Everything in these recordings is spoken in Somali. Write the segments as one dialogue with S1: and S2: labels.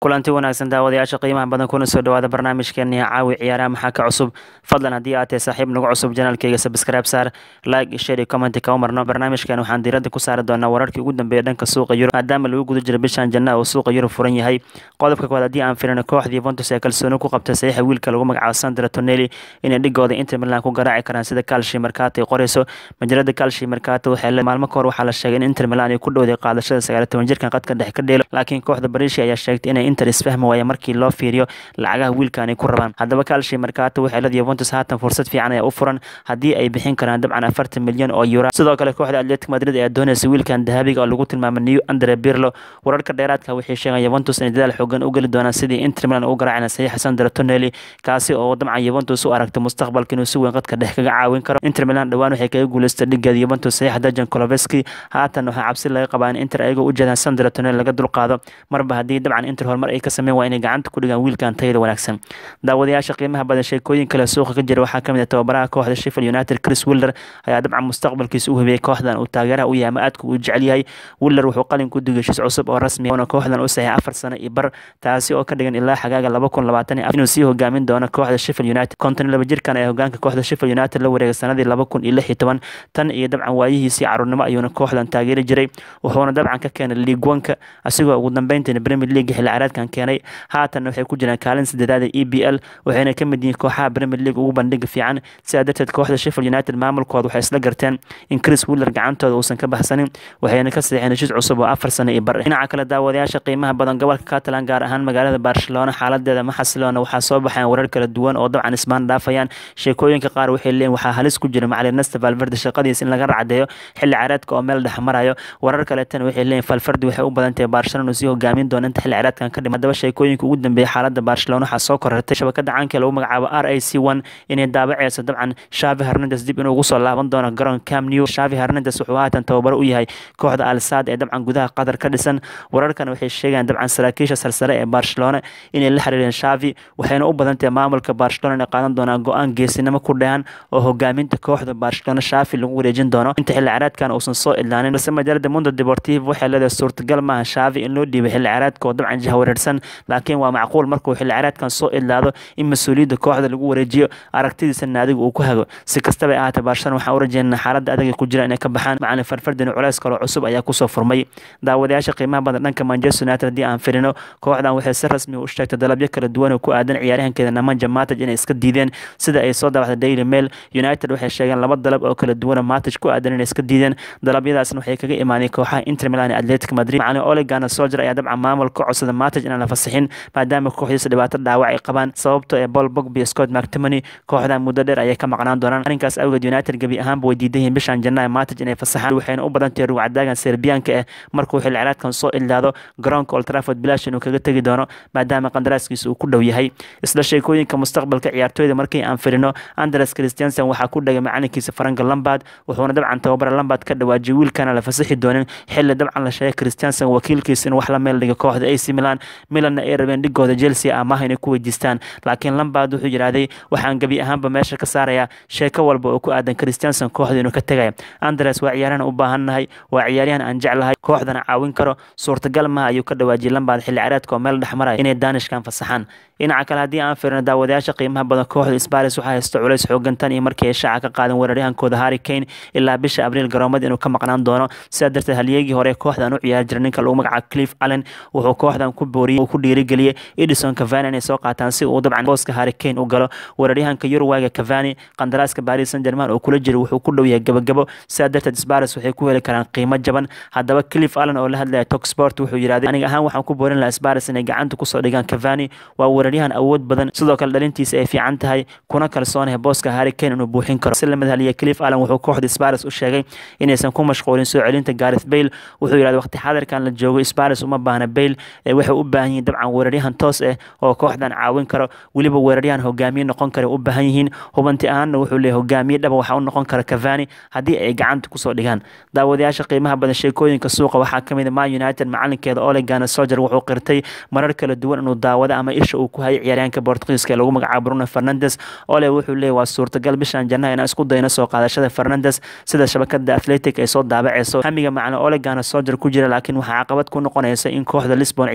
S1: kulanti wanaagsan daawadayaasha qiimaha badan kuna soo dhawaada barnaamijkeeni caawi ciyaaraha maxaa ka cusub fadlan haddii aad tahay saaxiib nagu cusub janaalkeyga subscribe saar like share iyo comment kama marno barnaamijkan waxaan diiradda ku saari doonaa wararkii ugu dambeeya dhanka suuqa yurub maadaama lagu guda jiro bishan janna oo suuqa yurub furan yahay qodobka koowaad haddii aan firino kooxda Juventus ee kalsooni ku qabtay saxiixa wiilka lagu magacaabo Sandro Tonelli inay dhigooda Inter Milan ku garaaci karaan sida Calcio Mercato ay qorayso majalada Calcio Mercato waxay leedahay maalmo kahor waxaa la sheegay in Inter Milan ay ku dhowday qaadashada 19 jirkan qadka dhexe ka dheelo laakiin kooxda Brescia ayaa sheegtay inay Inter isfahmi waaya markii loo fiiriyo lacagaha wiilkan ay ku rabaan haddaba Calcio Mercato waxay leedahay Juventus haatan fursad fiican ayaa u furan haddii ay bixin karaan dabcan 40 milyan oo euro sidoo kale kooxda Atletico Madrid ayaa doonaysa wiilkan dahabiga oo lagu tilmaamay New Andre Pirlo wararka dheeraadka waxay sheegayaan Juventus inay dadaal xoogan u gali doonaan sidii Inter Milan u garaacayna saxiixa Sandro Tonelli kaasi oo dabcan Juventus u aragtay mustaqbalka inuu si weyn qadka dhex kaga caawin karo Inter Milan dhawaan waxay kaga guuleystay dhigeeda Juventus saxiixa Dejan Kulusevski haatan waxaa cabsi laga qabaa in Inter ayaga u jeedaan Sandro Tonelli laga dulqaado marba haddii dabcan Inter horumar ay ka sameyn waa inay gacanta ku dhigaan wiilkan tayada wanaagsan daawadayaasha qiimaha badan sheekooyin kale suuqa ka jira waxaa kamid ah tababaraha kooxda Sheffield United Chris Wilder ayaa dabcan mustaqbalkiisa u hubiyay kooxdan uu taageeraha u yahay ama aadka u jecel yahay Wilder wuxuu qalin ku dhigay heshiis cusub oo rasmi ah kooxdan u saxiixay afar sano iyo bar taasi oo ka dhigan ilaa xagaaga laba kun labaatan inuu sii hogaamin doono kooxda Sheffield United konton laba jirkan ayaa hogaanka kooxda Sheffield United la wareegay sanadii laba kun iyo lix iyo toban tan iyo dabcan waayihiisii caruurnimo ayuuna kooxdan taageeri jiray wuxuuna dabcan ka keenay League One-ka asigoo ugu dambeyntiina Premier League xilli ciyaareedkan keenay haatan waxay ku jiraan kaalin saddexaad ee EPL waxayna ka mid yihiin kooxaha Premier League ugu bandhiga fiican sidaa darteed kooxda Sheffield United maamulkooda waxay isla garteen in Chris Wilder gacantooda uusan ka baxsanin waxayna ka saxiixeen heshiis cusub oo afar sano iyo bar dhinaca kale daawadayaasha qiimaha badan gobolka Catalan gaar ahaan magaalada Barcelona xaaladeeda ma xasiloona waxaa soo baxayaan warar kala duwan oo dabcan ismaan dhaafayaan sheekooyinka qaar waxay leeyihiin waxaa halis ku jira macallin Ernesto Valverde shaqadiisa in laga racdeeyo xilli ciyaareedka oo meel dhex marayo warar kale tan waxay leeyihiin Valverde waxay u badan tahay Barcelona sii hogaamin doona inta xilli ciyaareedkan ka dhimay hadaba sheekooyinka ugu dambeeyay xaaladda Barcelona waxaa soo korortay shabakada caanka lagu magacaabo RAC1 inay daabacayso dabcan Xavi Hernandez dib inuu ugu soo laaban doono garoon Camp Nou Xavi Hernandez wuxuu haatan tababaro u yahay kooxda Al Sadd ee dabcan gudaha Qatar ka dhisan wararkan waxay sheegayaan dabcan saraakiisha sarsare ee Barcelona inay la xiriireen Xavi waxayna u badan tahay maamulka Barcelona inay qaadan doonaan go'aan geesinimo ku dheehan oo hogaaminta kooxda Barcelona Xavi lagu wareejin doono inta xilli ciyaareedkan uusan soo ilaalin balse majalada Mundo Deportivo waxay leedahay suurtagal maaha Xavi in loo dhiibay xilli ciyaareedka oo dabcan jahawareersan laakiin waa macquul markuu xilli ciyaareedkan soo ilaado in mas-uuliyadda kooxda lagu wareejiyo aragtidiisa naadiga uu ku hago si kastaba ay ahaatee Barcelona waxaan u rajeynaynaa xaaladda adag ee ku jira inay ka baxaan macallin Valverde culays kale cusub ayaa kusoo furmay daawadayaasha qiimaha badan dhanka Manchester United haddii aan firino kooxdan waxay si rasmi u sheegtay dalabyo kala duwan oo ku aadan ciyaaryahankeeda Nemanja Matic inay iska diideen sida ay soo daabacday Daily Mail United waxay sheegeen laba dalab oo kala duwan oo Matic ku aadan inay iska diideen dalabyadaasna waxay kaga imaaneen kooxaha Inter Milan iyo Atletico Madrid macallin Ole Gunnar Solskjaer ayaa dabcan maamulka codsada Matic inaan la fasaxin maadaama kooxdiisa dhibaato dhaawac ay qabaan sababtoo ee Paul Pogba iyo Scott McTominay kooxdan muddo dheer ayay ka maqnaan doonaan arrinkaas awgeed United gabi ahaanba way diidan yihiin bishan Janaayo Matic inay fasaxaan waxayna u badan tahay ruwacdaagan Serbianka eh markuu xilli ciyaareedkan soo ilaado garoonka Old Trafford bilaash inuu kaga tagi doono maadaama qandaraaskiisa uu ku dhow yahay isla sheekooyinka mustaqbalka ciyaartooyda markii aan firino Andres Christensen waxaa ku dhagay macalinkiisa Frank Lampard wuxuuna dabcan tababara Lampard ka dhawaajiyay wiilkana la fasaxi doonin xilli dabcan la sheegay Christensen wakiilkiisa in wax la meel dhiga kooxda AC Milan Milan ay rabeen dhigooda Chelsea amaah inay ku weydiistaan laakiin Lampard wuxuu yiraahday waxaan gabi ahaanba meesha ka saarayaa sheeko walba oo ku aadan Christensen kooxda inuu ka tagay Andres waa ciyaaryahan u baahannahay waa ciyaaryahan aan jeclahay kooxdana caawin karo suurtagal ma ayuu ka dhawaajiyay Lampard xilli ciyaareedka oo meel dhex maraya inay Danishkan fasaxaan dhinaca kale haddii aan fiirino daawadayaasha qiimaha badan kooxda Spurs waxaa haysta culays xoogan tan iyo markii ay shaaca ka qaadan weeraryahankooda Harry Kane ilaa bisha Abriil garoomada inuu ka maqnaan doono sidaa darteed halyeegii hore kooxdan u ciyaari jiray ninka lagu magacaabo Cliff Allen wuxuu kooxdan ku booriyay uu ku dhiirigeliyay Edison Cavani inay soo qaataan si uu dabcan booska Harry Kane u galo weeraryahanka Uruguay Cavani qandaraaska Paris Saint-Germain oo kula jira wuxuu ku dhow yahay gabagabo sidaa darteed Spurs waxay ku heli karaan qiimo jaban haddaba Cliff Allen oo la hadlaya Talksport wuxuu yiraahday aniga ahaan waxaan ku boorin lahaa Spurs inay gacanta kusoo dhigaan Cavani waa weeraryahan awood badan sidoo kale dhalintiisa ay fiican tahay kuna kalsoonahay booska Harry Kane inuu buuxin karo si lamid haliya Cliff Allen wuxuu kooxda Spurs u sheegay inaysan ku mashquulin soo celinta Gareth Bale wuxuu yiraahday waqti xaadirkan la joogo Spurs uma baahna Bale ee waxay u baahan yihiin dabcan weeraryahan toos ah oo kooxdan caawin karo weliba weeraryahan hogaamiye noqon kara u baahan yihiin hubanti ahaanna wuxuu leeyahay hogaamiye dhaba waxa u noqon kara Cavani haddii ay gacanta kusoo dhigaan daawadayaasha qiimaha badan sheekooyinka suuqa waxaa ka mid ah Man United macalinkeeda Ole Gunnar Solskjaer wuxuu qirtay marar kala duwan inuu daawado ama isha uu ku hayay ciyaaryahanka Portugiiska ee lagu magacaabo Bruno Fernandes Ole wuxuu leeyahay waa suurtagal bishan Janaayo inaan isku dayno soo qaadashada Fernandes sida shabakada Athletic ay soo daabacayso hamiga macalin Ole Gunnar Solskjaer ku jira laakiin waxaa caqabad ku noqonaysa in kooxda Lisbon ciyaaryahanka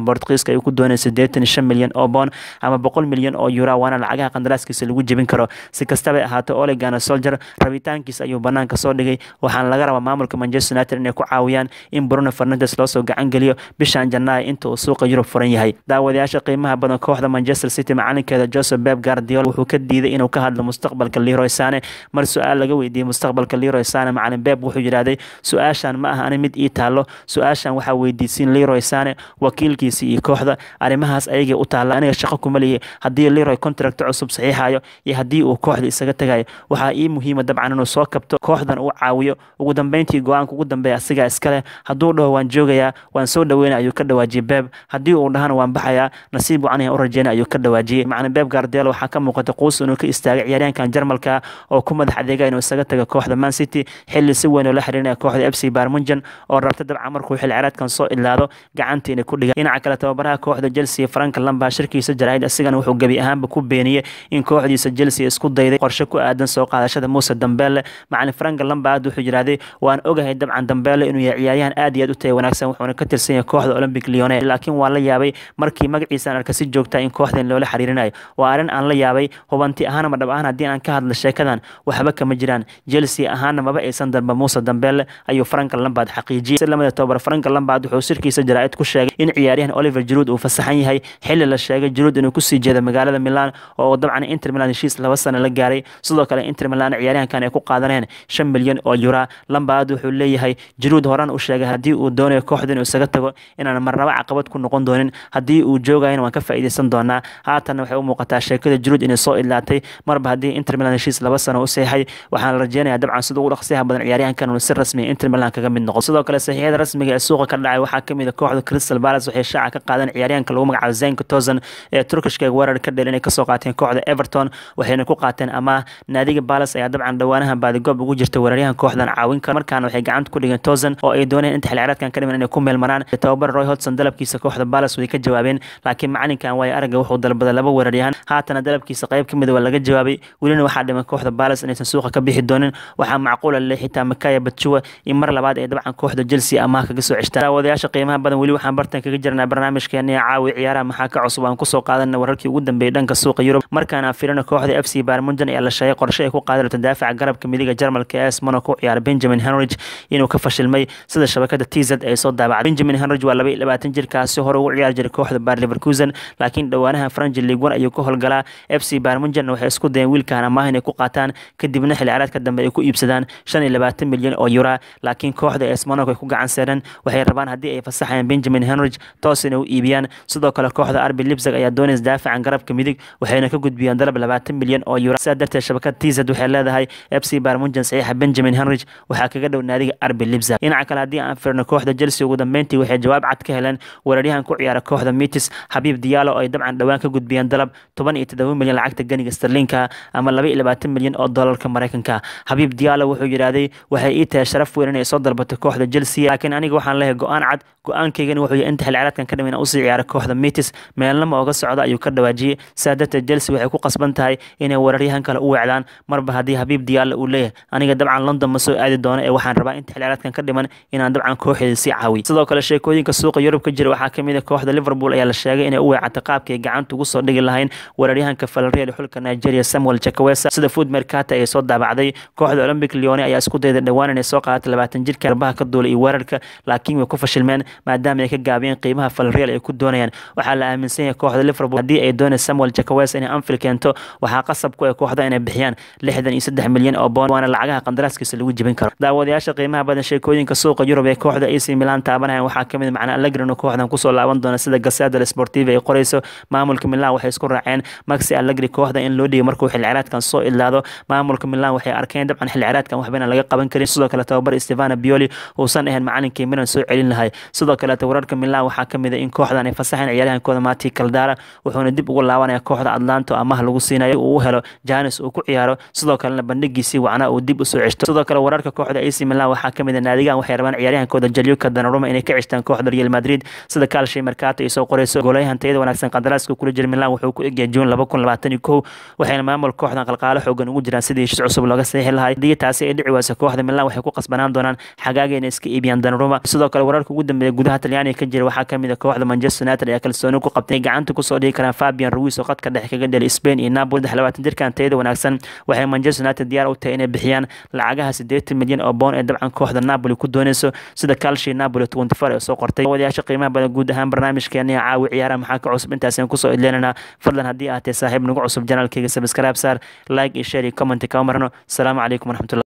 S1: bortugiiska ay ku dooneen siddeetan iyo shan milyan oo boon ama boqol milyan oo euro waana lacagaha qandaraaskiisa lagu jebin karo si kastaba ahaato ole gana soldier rabitaankiisa ayuu banaanka soo dhigay waxaana laga rabaa maamulka manchester united inay ku caawiyaan in bruno fernandes loosoo gacan geliyo bishan janaayo inta uu suuqa yurub furan yahay daawadayaasha qiimaha badan kooxda manchester city macalinkeeda joseph beb guardiola wuxuu ka diiday inuu ka hadlo mustaqbalka leroy sane mar su-aal laga weydiiyey mustaqbalka leroy sane macalin beb wuxuu yidhaahday su-aashan ma aha ani mid ii taalo su-aashan waxaa weydiisiin leroy sane wakiilkiisa iyo kooxda arrimahaas ayagay u taalla aniga shaqo kuma lihi haddii leroy contract cusub saxiixayo iyo haddii uu kooxda isaga tagayo waxaa ii muhiima dabcan inuu soo kabto kooxdan uu caawiyo ugu dambeyntii go-aanka ugu dambeeya asigaa iskale hadduu dhaho waan joogayaa waan soo dhaweynaya ayuu ka dhawaajiyey beb haddii uu dhahana waan baxayaa nasiib wacan u rajeyna ayuu ka dhawaajiyey macalin beb gardelo waxaa ka muuqata quus inuu ka istaagay ciyaaryahankan jarmalka oo ku madax adeega inuu isaga taga kooxda man city xilli si weyn oo la xiriirinaya kooxda f c barmunjan oo rabta dabcan markuu xil ciraadkan soo ilaado gacantii inay ku dhigaan dhinaca kale tababaraha kooxda chelsea frank lamba shirkiisa jaraa'id asigana wuxuu gebi ahaanba ku beeniyey in kooxdiisa chelsea isku dayday qorshe ku aadan soo qaadashada muuse dambeele macalin frank lamba aad wuxuu yidhaahday waan ogahay dabcan dambeele inuu yahay ciyaaryahan aad iyo aad u taya wanaagsan wuxuuna ka tirsan yahay kooxda olympic leone laakiin waan la yaabay markii magaciisaan arka si joogta in kooxdan loola xiriirinayo waa arrin aan la yaabay hubanti ahaan ama dhab ahaan haddii aan ka hadlo sheekadan waxba kama jiraan chelsea ahaana maba aysan dalba muuse dambeele ayuu frank lambard xaqiijiyey si lamida tobar frank lambard wuxuu sirkiisa jaraa'id ku sheegay in ciyaaryahan oliver jaruud uu fasaxan yahay xilli la sheegay jaruud inuu kusii jeedo magaalada milan oo dabcan inter milan heshiis laba sano la gaaray sidoo kale inter milan ciyaaryahankan ay ku qaadaneen shan milyan oo yura lambard wuxuu leeyahay jaruud horan u sheegay haddii uu doonayo kooxda inuu isaga tago inaan marnaba caqabad ku noqon doonin haddii uu joogayana waan ka faa'iidaysan doonaa haatanna waxay u muuqataa sheekada jaruud inay soo ilaatay marba haddii inter milan heshiis laba sano u seexay waxaana rajeynayaa dabcan sida ugu dhaqsiyaha badan ciyaaryahankan uu si rasmi inter milan kaga mid noqo sidoo kale saxiixyada rasmiga ee suuqa ka dhacay waxaa kamid a kooxda crystal palace waxay shaaca ka qaadeen ciyaaryahanka lagu magacaabo zenka tosan ee turkishka weerar ka dhel inay kasoo qaateen kooxda everton waxayna ku qaateen amaah naadiga palace ayaa dabcan dhowaanahan baadigoob ugu jirta weeraryahan kooxdan caawin kara markaana waxay gacanta ku dhigeen tosan oo ay dooneen inta xilciraadkan ka dhiman inay ku meelmaraan tababar roy hodson dalabkiisa kooxda palace way ka jawaabeen laakiin macalinkan waayo aragga wuxuu dalbaday laba weeraryahan haatana dalabkiisa qayb ka mid waa laga jawaabay welina waxaa dhiman kooxda palace inaysan suuqa ka bixi doonin waxaa macquula le xitaa makaya batjuwa in mar labaad ay dabcan kooxda chelsea amaah kaga soo ceshtaan daawadayaasha qiimaha badan weli waxaan bartan kaga jirnaa barnaamijkeena caawi ciyaaraha maxaa ka cusub aan kusoo qaadana wararkii ugu dambeeyay dhanka suuqa yurub markaana firina kooxda f c barmunjan ayaa la sheegay qorshe ay ku qaadi rabto daafaca garabka midiga jarmalka es monaco ciyaara benjamin henrich inuu ka fashilmay sida shabakada t z ay soo daabacday benjamin henrich waa laba iyo labaatan jirkaasi hore ugu ciyaari jiray kooxda bar leverkusen laakiin dhowaanaha franji league one ayuu ka howlgalaa f c barmunjan waxay isku dayeen wiilkan amaah inay ku qaataan kadibna xilli caraadka dambe ay ku iibsadaan shan iyo labaatan milyan oo yura laakiin kooxda es monaco ay ku gacan seereen waxay rabaan haddii ay fasaxayaan benjamin henrich toos inay u iibiyaan sidoo kale kooxda arbi lipsag ayaa doonaysa daafacan garabka midig waxayna ka gudbiyeen dalab labaatan milyan oo yura sidaa darteed shabakada tizad waxay leedahay f c barmunjan saxiixa benjamin henrich waxaa kaga dhow naadiga arbi lipsag dhinaca kale haddii aan firno kooxda chelsea ugu dambeyntii waxay jawaab cad ka heleen weeraryahan ku ciyaara kooxda mitis xabiib diyaalo oo ay dabcan dhowaan ka gudbiyeen dalab toban iyo toddoba milyan lacagta ganiga sterlinka ama laba iyo labaatan milyan oo doolarka maraykanka xabiib diyaalo wuxuu yidhaahday waxay ii tahay sharaf weyn inay soo dalbato kooxda chelsea laakiin aniga waxaan leeyahay go-aan cad go-aankaygana wuxuu yahay inta xilli ciraadkan ka dhiman usii ciyaara kooxda mitis meelnama ooga socda ayuu ka dhawaajiyey sidaa darteed chelsea waxay ku qasban tahay inay weeraryahan kale u weecdaan marba haddii habiib diyaalo uu leeyahay aniga dabcan london ma soo aadi doono ee waxaan rabaa inta xilli ciraadkan ka dhiman inaan dabcan kooxeeda sii caawiyo sidoo kale sheekooyinka suuqa yurub ka jira waxaa kamid a kooxda liverpool ayaa la sheegay inay u weecata qaabkay gacanta ugu soo dhigi lahayn weeraryahanka falreal xulka nigeria samuel jakawesa sida food mercata ay soo daabacday kooxda olympic leone ayaa isku dayda dhowaan inay soo qaadato labaatan jirka garbaha ka duula iyo weerarka laakiin way ku fashilmeen maadaama ay ka gaabiyeen qiimaha falreal ay ku doonayaan waxaa la aaminsan yahay kooxda liverpool haddii ay doonaysa samuel jakawesa inay anfield keento waxaa qasab ku ah kooxda inay bixiyaan lixdan iyo saddex milyan oo boon waana lacagaha qandaraaskiisa lagu jebin karo daawadayaasha qiimaha badan sheekooyinka suuqa yurub ee kooxda ac milan taabanayaan waxaa kamid macna allegrino kooxdan kusoo laaban doona sida gasada sportiva ay qoreyso maamulka milan waxay isku raaceen maxi allegri kooxda in loo dhiibo markuu xilli ciraadkan soo idlaado maamulka milan waxay arkeen dabcan xilli ciraadkan waxbayna laga qaban karin sidoo kale tababar stefano bioli uusan ahayn macalinkii milan soo celin lahay sidoo kaleeta wararka milan waxaa kamid a in kooxdan ay fasaxeen ciyaaryahankooda mati kaldara wuxuuna dib ugu laabanaya kooxda atlanto amaha lagu siinayo uu u helo janis uu ku ciyaaro sidoo kalena bandhigiisii wacnaa uu dib usoo ceshto sidoo kale wararka kooxda ac milan waxaa kamid a naadigan waxay rabaan ciyaaryahankooda jalyuka danaruma inay ka ceshtaan kooxda real madrid sida kaalshay mercato ay soo qoreyso goolayahan tayada wanaagsan qandaraaska kula jira milan wuxuu ku egyahay juun laba kun labaatan iyo kow waxayna maamulka kooxdan qalqaalo xoogan ugu jiraan sidii heshiis cusub looga saxiixi lahay haddii taasi ay dhici wayso kooxda milan waxay ku qasbanaan doonaan xagaaga inay iska iibiyaan danaruma sidoo kale wararka ugu dambeeya gudaha talyaaniga ka jira waxaa kamid kamid a kooxda manchester united ayaa kalsooni ku qabtay gacanta kusoo dhigi karaan fabian ruiz oo qadka dhexe kaga dhelay spain iyo napoli saddex labaatan jirkan tayada wanaagsan waxay manchester united diyaar u tahay inay bixiyaan lacagaha siddeetan milyan oo boon ee dabcan kooxda napoli ku dooneyso sida calshi napoli twenty four ee soo qortay wadayaasha qiimaha badan guud ahaan barnaamijkeena caawi ciyaaraha maxaa ka cusub intaasaan kusoo idleenana fadlan haddii aad tahay saaxiib nagu cusub janaalkayga sabscribe saar like iyo share iyo comment kama marno asalaamu calaykum waraxmatulah